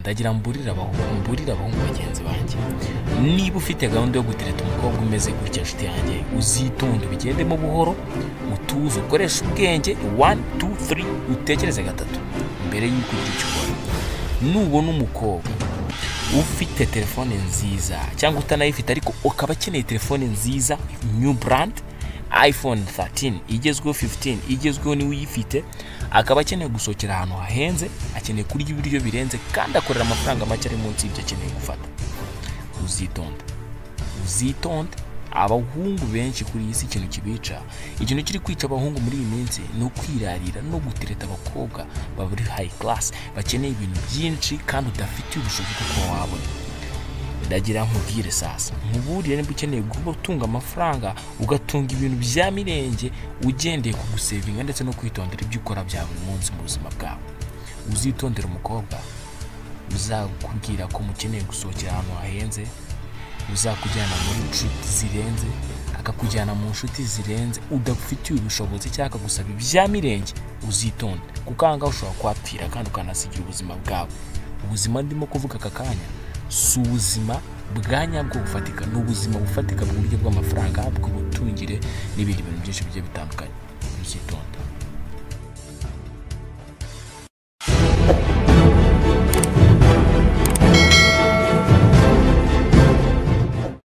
ndagira mburire abahungu bagenzi banjye niba ufite gahunda yo gutereta umukobwa umeze gutya nshuti yanjye uzitonde ubigendemo buhoro utuze ukoreshe ubwenge wani tu turi utekereze gatatu mbere y'uko ugira icyo ukora nubona umukobwa ufite telefone nziza cyangwa utanayifite ariko ukaba akeneye telefone nziza new brand iphone 13 igezweho 15 igezweho niwe uyifite akaba akeneye gusohokera ahantu hahenze akeneye kurya ibiryo birenze kandi akorera amafaranga make ari munsi y'ibyo akeneye gufata uzitonde uzitonde abahungu benshi kuri iyi si ikintu kibica ikintu kiri kwica abahungu muri iyi minsi ni ukwirarira no gutereta abakobwa baburi hayi karasi bakeneye ibintu byinshi kandi udafitiye ubushobozi bwo kuba wabona ndagira nkubwire sasa nkuburire niba ukeneye kuba utunga amafaranga ugatunga ibintu bya mirenge ugendeye ku gusevinga ndetse no kwitondera ibyo ukora bya buri munsi mu buzima bwawe uzitondere umukobwa uzakubwira ko mukeneye gusohokera ahantu hahenze uzakujyana muri inshuti zirenze akakujyana mu nshuti zirenze udafitiye ubushobozi cyangwa akagusaba ibya mirenge uzitonde kuko aha ngaha ushobora kuhapfira kandi ukanasigira ubuzima bwawe ubuzima ndimo kuvuga aka kanya si ubuzima bwa nyabwo bufatika ni ubuzima bufatika mu buryo bw'amafaranga bw'ubutungire n'ibindi bintu byinshi bigiye bitandukanye uzitonda